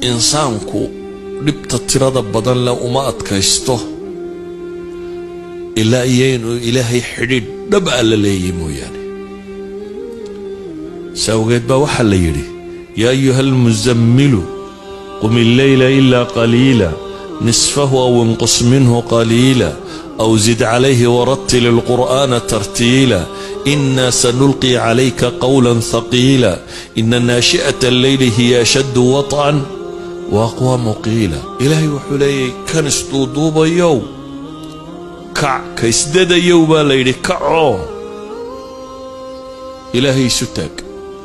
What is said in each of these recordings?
insaanku dhibta tirada badan leh uma adkaysto ilaa iyo inuu ilaahay xidhiidh dhab a la leeyay mooyaane si awgeed baa waxaa la yidhi yaa ayuha almusammilu qum illeyla ilaa qaliila nisfahu aw inqus minhu qaliila aw zid calayhi warattil ilqur'aana tartiila ina sanulqi calayka qawla haqiila ina naashi'ata alleyli hiya ashaddu waطcan wa aqwaamu qiila ilaahay wuxuu leeyahy kan isduuduubayow kac ka isdadayow baa la yidhi kacoo ilaahay isu taag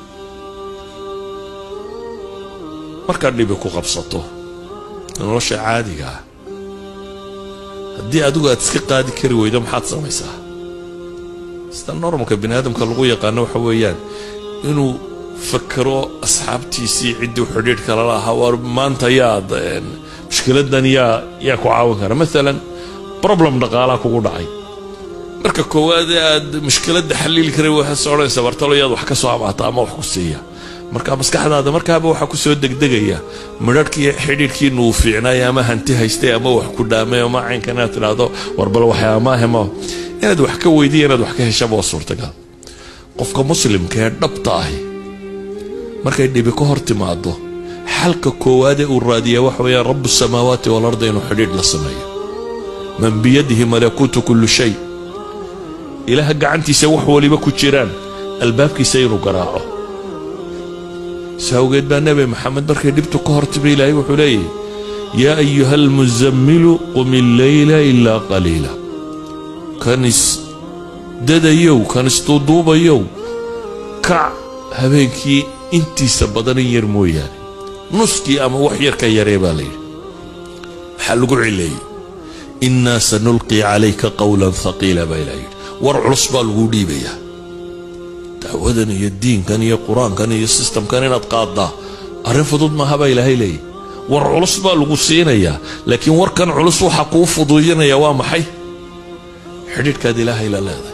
markaad dhibi ku qabsato nolosha caadiga ah haddii adigu aad iska qaadi kari weydo maxaad samaysaa sida normalka bini aadamka lagu yaqaano waxa weeyaan inuu fakero asxaabtiisii ciddii xidhiidhka lala ahaa war maanta yaad mushkiladan yaa yaa ku caawin kara maalan problem dhaqaalaa kugu dhacay marka koowaad aad mushkiladda xaliili kara waxaad odhanaysa bartalo yaad wax ka soo amaata ama wax ku siiya marka maskaxdaada markaaba waxaa kusoo degdegaya midharhkii xidhiidhkiina uu fiicnaay ama hanti haystay ama wax ku dhaamay ama caynka inaad tidhaahdo warbal waxyaamaahema inaad wax ka weydiya inaad wax ka heshaba waa suurtagal qofka muslimka ee dhabta ahi markay dhibi ka hor timaado xalka koowaadee uu raadiyaa waxa weeyaan rabu samaawaati walarda inuu xidhiidh la sameeyo man biyadihi malakuutu kullu shay ilaaha gacantiisa wax waliba ku jiraan albaabkiisa inuu garaaco si awgeed baa nebi maxamed markay dhibtu ka hortimi ilaahay wuxuu leeyahy yaa ayuha almusammilu qum illeyla ilaa qaliila kan isdadayow kan isduuduubayow kac habeenkii intiisa badan in yar mooyaane nuskii ama wax yar ka yaree baa layidhi maxaa lagu cileeyey innaa sanulqii calayka qawlan haqiila baa ilaa yidhi war culus baa lagu dhiibayaa dacwadan iyo diinkan iyo qur-aankan iyo sistamkan inaad qaaddaa arrin fudud maaha baa ilaahay leeyahy war culus baa lagu siinayaa laakiin warkan culus waxaa kuu fuduudinaya waa maxay xidhiidhkaad ilaahay la leedahay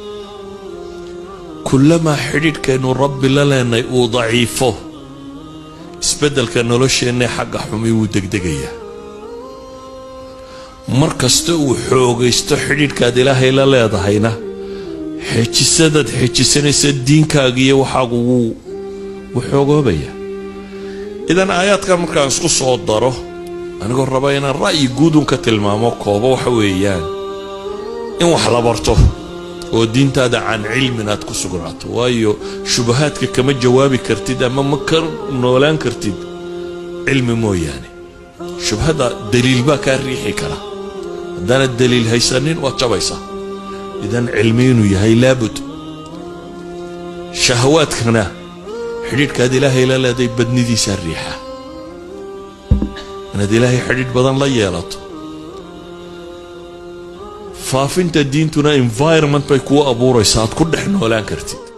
kullamaa xidhiidhkaynu rabbi la leenay uu daciifo isbeddelka nolosheennae xagga xumi wuu degdegayaa mar kasta uu xoogaysto xidhiidhkaad ilaahay la leedahayna xejisadaad xejisanaysa diinkaaga iyo waxaagu wuu wuu xoogoobaya idan aayaadkan markaan isku soo daro anigoo raba inaan ra'yi guudun ka tilmaamo koobo waxa weeyaan in wax la barto oo diintaada can cilmin aad ku sugnaato waayo shubahaadka kama jawaabi kartid ama ma ka noolaan kartid cilmi mooyaane shubhada daliil baa kaa riixi kara haddaanad daliil haysanin waad jabaysaa idan cilmi inuu yahay laabud shahawaadkana xidhiidhkaad ilaahay la leeday badnidiisaa riixa inaad ilaahay xidhiidh badan la yeelato faafinta diintuna environment bay kuu abuuraysaa aad ku dhex noolaan kartid